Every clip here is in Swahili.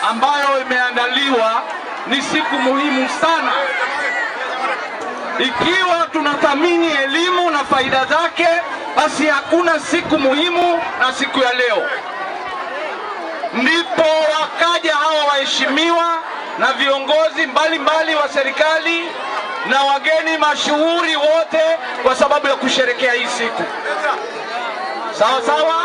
ambayo imeandaliwa ni siku muhimu sana. Ikiwa tunathamini elimu na faida zake, basi hakuna siku muhimu na siku ya leo. Ndipo wakaja hawa waheshimiwa na viongozi mbalimbali mbali wa serikali na wageni mashuhuri wote kwa sababu ya kusherekea hii siku. Sawa sawa.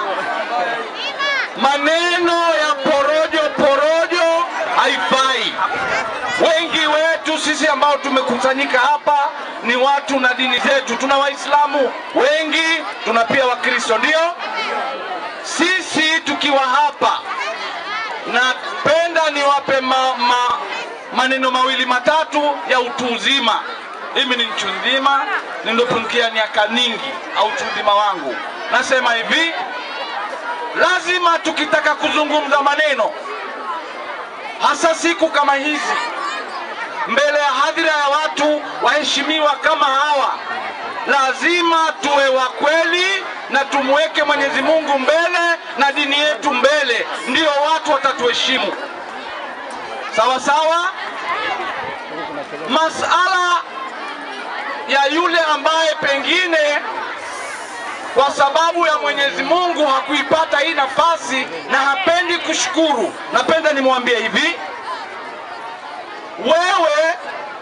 Maneno ya porojo porojo haifai. Wengi wetu sisi ambao tumekusanyika hapa ni watu na dini zetu. Tuna Waislamu wengi, tuna pia Wakristo, ndio sisi tukiwa hapa. Napenda niwape ma, ma, maneno mawili matatu ya utu uzima. Mimi ni mtu mzima, niliopungukia miaka mingi au utu uzima wangu. Nasema hivi, lazima tukitaka kuzungumza maneno, hasa siku kama hizi, mbele ya hadhira ya watu waheshimiwa kama hawa, lazima tuwe wa kweli na tumweke Mwenyezi Mungu mbele na dini yetu mbele, ndio watu watatuheshimu. Sawa sawa. Masala ya yule ambaye pengine kwa sababu ya Mwenyezi Mungu hakuipata hii nafasi na hapendi kushukuru, napenda nimwambie hivi, wewe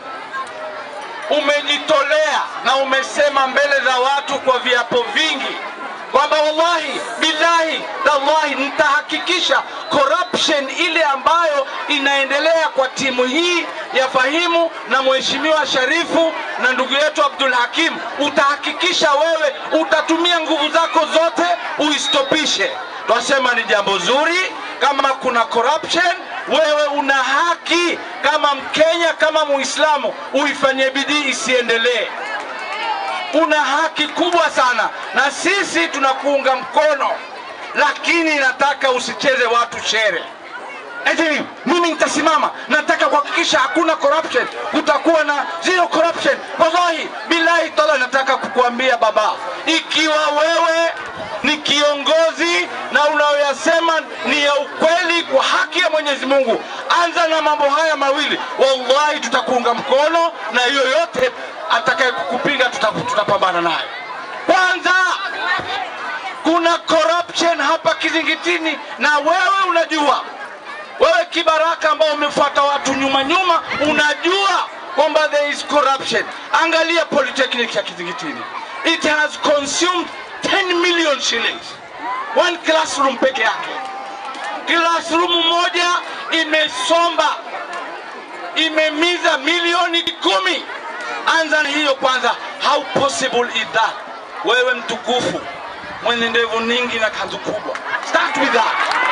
umejitolea na umesema mbele za watu kwa viapo vingi kwamba wallahi billahi tallahi nitahakikisha corruption ile ambayo inaendelea kwa timu hii ya Fahimu na mheshimiwa Sharifu na ndugu yetu Abdul Hakim, utahakikisha wewe utatumia nguvu zako zote uistopishe. Twasema ni jambo zuri. Kama kuna corruption, wewe una haki kama Mkenya, kama Muislamu, uifanyie bidii isiendelee una haki kubwa sana na sisi tunakuunga mkono, lakini nataka usicheze watu shere. Eti mimi nitasimama, nataka kuhakikisha hakuna corruption, kutakuwa na zero corruption. Wallahi billahi taala, nataka kukuambia baba, ikiwa wewe ni kiongozi na unayoyasema ni ya ukweli kwa haki ya Mwenyezi Mungu, anza na mambo haya mawili, wallahi tutakuunga mkono na yoyote atakaye kukupinga tutapambana naye. Kwanza, kuna corruption hapa Kizingitini na wewe unajua, wewe kibaraka ambao umefuata watu nyuma nyuma, unajua kwamba there is corruption. Angalia polytechnic ya Kizingitini, it has consumed 10 million shillings one classroom peke yake. Classroom moja imesomba imemiza milioni kumi. Anza na hiyo kwanza. How possible is that? Wewe mtukufu mwenye ndevu nyingi na kanzu kubwa, start with that.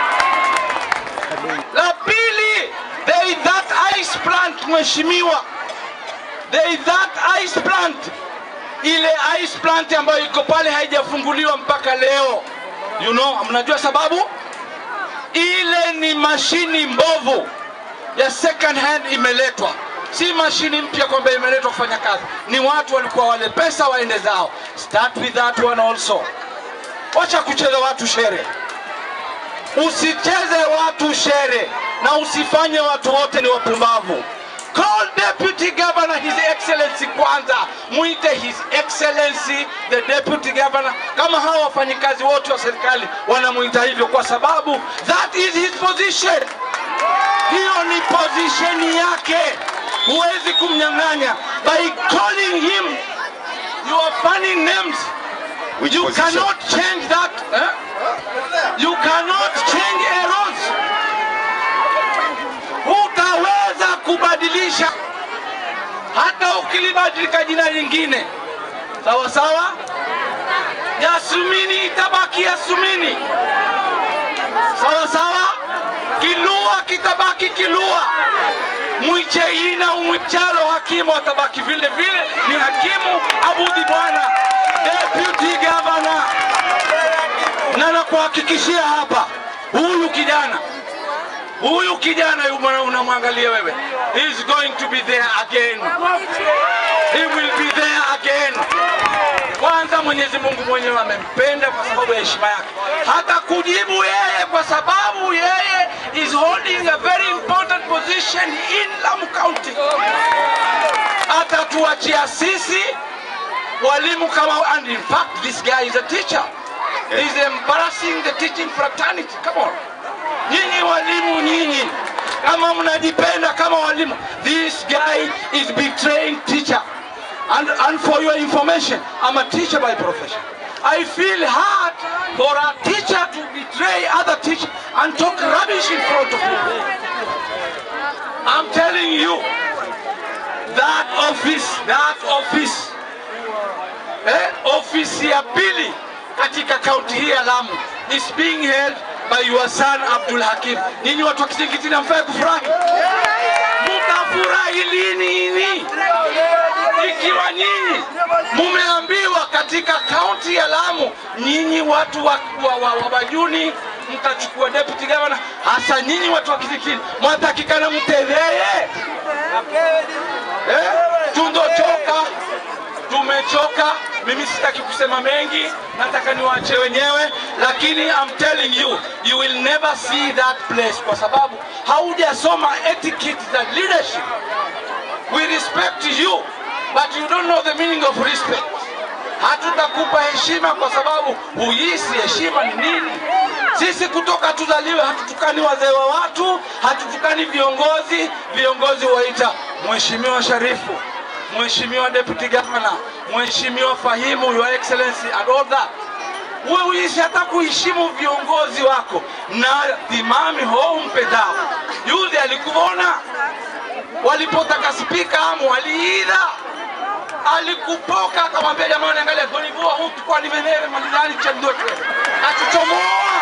La pili, there is that ice plant, mheshimiwa, there is that ice plant. Ile ice plant ambayo iko pale haijafunguliwa mpaka leo. You know, mnajua sababu? Ile ni mashini mbovu ya second hand imeletwa si mashini mpya kwamba imeletwa kufanya kazi, ni watu walikuwa wale pesa waende zao. Start with that one also. Wacha kucheza watu shere, usicheze watu shere na usifanye watu wote ni wapumbavu. Call deputy governor his excellency kwanza, mwite his excellency the deputy governor, kama hawa wafanyikazi wote wa serikali wanamuita hivyo, kwa sababu that is his position. Hiyo ni position yake huwezi kumnyang'anya by calling him your funny names Which you position? cannot change that eh? you cannot change errors hutaweza kubadilisha hata ukilibadilika jina lingine sawa sawa yasumini itabaki yasumini sawa sawa kilua kitabaki kilua mwicheina umwichalo hakimu atabaki vile vile ni hakimu abudi bwana deputy governor na nakuhakikishia hapa huyu kijana huyu kijana yu mwana unamwangalia wewe he is going to be there again he will be there again kwanza mwenyezi mungu mwenyewe amempenda kwa sababu ya heshima yake hata kujibu yeye kwa sababu yeye is holding a very important position in Lamu County. Atatuachia sisi walimu kama, and in fact this guy is a teacher. He's embarrassing the teaching fraternity. Come on. Nyinyi walimu nyinyi kama mnajipenda kama walimu, this guy is betraying teacher. And, and for your information, I'm a teacher by profession. I feel hard for a teacher to betray other teachers and talk rubbish in front of people. I'm telling you, that office, that office, eh, ofisi ya pili katika kaunti hii ya Lamu is being held by your son Abdul Hakim. Ninyi watu wa Kizingiti mfai kufurahi, mtafurahi lini? Ikiwa nyinyi mumeambiwa katika kaunti ya Lamu, nyinyi watu wa, wa, wa, wa Bajuni mtachukua deputy governor, hasa nyinyi watu wa Kizingiti mwatakikana mteveye eh, tundochoka tumechoka. Mimi sitaki kusema mengi, nataka niwaache wenyewe, lakini I'm telling you you will never see that place kwa sababu haujasoma etiquette za leadership. We respect you but you don't know the meaning of respect. Hatutakupa heshima kwa sababu huisi heshima ni nini. Sisi kutoka tuzaliwe, hatutukani wazee wa watu, hatutukani viongozi. Viongozi waita Mheshimiwa Sharifu, Mheshimiwa Deputy Governor, Mheshimiwa Fahimu, Your Excellency and all that. Wewe uishi hata kuheshimu viongozi wako na dhimami ho mpendao. Yule alikuona walipotaka spika amu waliidha alikupoka akamwambia jamani, angalia gonivua hutu kwa nivenere malidani cha ndoto atuchomoa